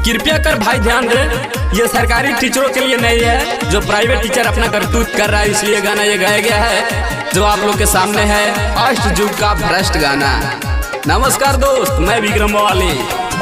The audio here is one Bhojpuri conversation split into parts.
कृपया कर भाई ध्यान दे ये सरकारी टीचरों के लिए नहीं है जो प्राइवेट टीचर अपना करतूत कर रहा है इसलिए गाना ये गाया गया है जो आप लोग के सामने है अष्ट युग का भ्रष्ट गाना नमस्कार दोस्त मैं विक्रम वाली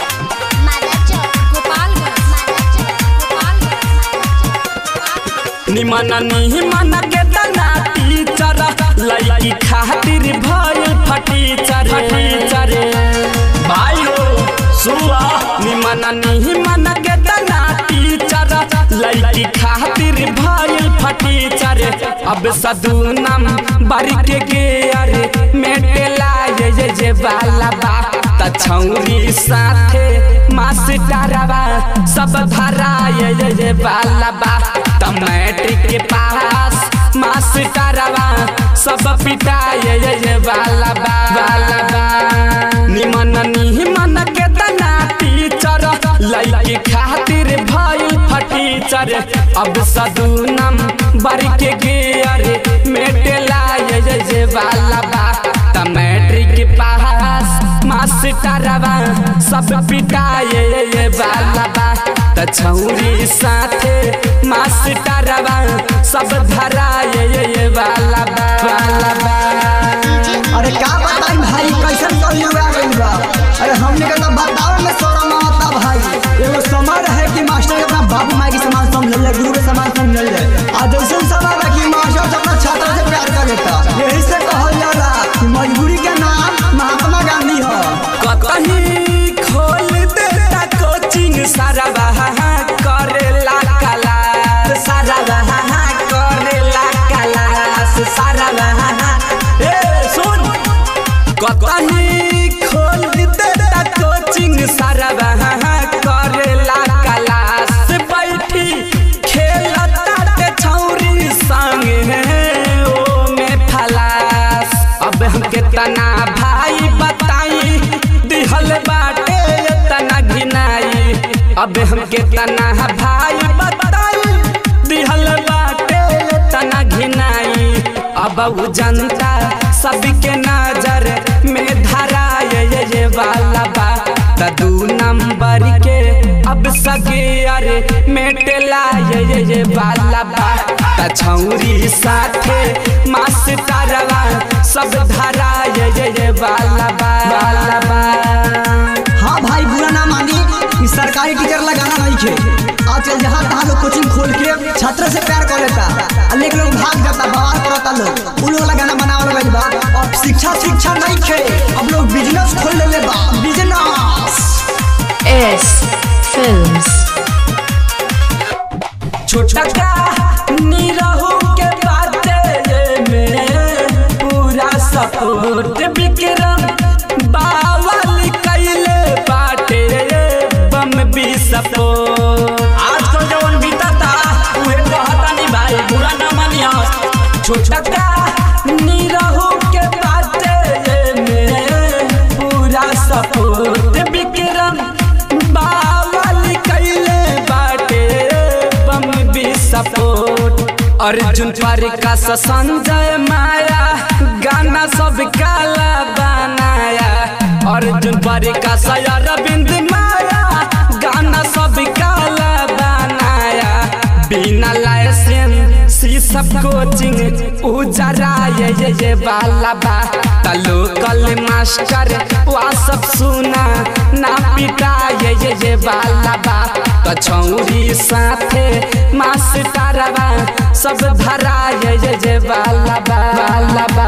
निमन निमन के तना टीचर लड़की खातिर भइल फटीचर फटीचर भाई हो सुआ निमन निमन के तना टीचर लड़की खातिर भइल फटीचर अब सदुनम बारी के गे अरे मेटेला ये ये ये वाला बा त छौरी साथे मास्टरवा सब धरा ये ये ये वाला बा त मैट्रिक के पास मास्टरवा सब पिटा ये ये ये वाला बा वाला बा निमन निमन के तना टीचर लड़की खातिर भइल फटीचर अब सदुनम बारी के गे अरे मेटेला ये ये ये वाला बा त मैट्रिक के पास मास्टरवा सब पिटा ये ये ये वाला बा त छौरी साथे मास्टरवा सब धरा ये ये ये वाला बा वाला बा अरे का बताई भाई कैसन कलयुग आ गइल बा अरे हमने के तो बताओ में शरम आता भाई एगो समय रहे कि मास्टर के अपना बाबू माई के समान समझ ले गुरु के समान समझ ले आ जैसन समय बा कि मास्टर अपना छात्र से प्यार कर लेता यही से कहल जाला कि मजबूरी के नाम महात्मा गांधी ह कहीं खोल देता कोचिंग सारा बहा करेला क्लास सारा बहा करेला क्लास सारा बहा ए सुन कहीं खोल देता कोचिंग सारा बहा करेला क्लास बैठी खेलता ते छौरी संग ओ में फलास अब हमके तना भाई बताई दिहल बाटे तना घिनाई अब हमके तना भाई बताई दिहल बाटे तना घिनाई अब उ जनता सबके नजर में धरा ये ये ये वाला बा त दू नंबर के अब सगे अरे मेटेला ये ये ये वाला बा त छौरी साथे मास्टरवा सब धरा ये ये ये वाला बा वाला बा हाँ भाई बुरा ना मानी कि सरकारी टीचर लगाना नहीं खे आजकल जहाँ तहाँ लोग कोचिंग खोल के छात्र से प्यार कर लेता आ लेकिन लोग भाग जाता बवाल करता लोग उन लोग वाला गाना बनावल गइल बा अब शिक्षा शिक्षा नहीं खे अब लोग बिजनेस खोल लेले बा बिजनेस S Films. छोटा का निरहु के बाते में पूरा सपोर्ट विक्रम बावल कैले बाटे बम भी सपोर्ट आजकल जवन बीतता उहे कहता नहीं भाई बुरा ना मानिया छोटा का निरहु के बाते में पूरा सपोर्ट विक्रम बावल कैले बाटे बम भी सपोर्ट अर्जुन पर का संजय माया गाना सब काला बनाया अर्जुन पर का अरविंद माया गाना सब काला बनाया बिना लाइसेंस सी सब कोचिंग उजरा ये ये ये वाला बा त लोकल मास्टर वा सब सुना ना पिटा ये ये ये वाला बा त छौरी साथे मास्टरवा सब धरा ये ये ये वाला बा वाला बा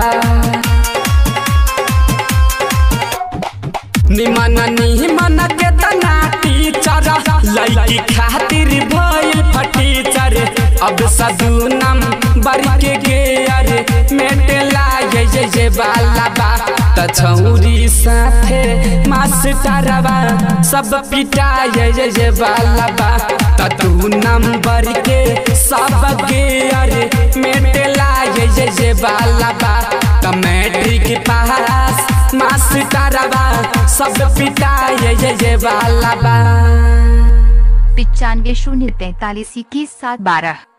निमन निमन के तना टीचर लड़की खातिर भइल फटीचर अब सदुनम बरी के गे अरे मेटेला ये ये ये वाला बा त छौरी साथे मास्टरवा सब पिटा ये ये ये वाला बा त तू नंबर के सब गे अरे मेटेला ये ये ये वाला बा त मैट्रिक पास मास्टरवा सब पिटा ये ये ये वाला बा पिचानवे शून्य तैतालीस इक्कीस सात बारह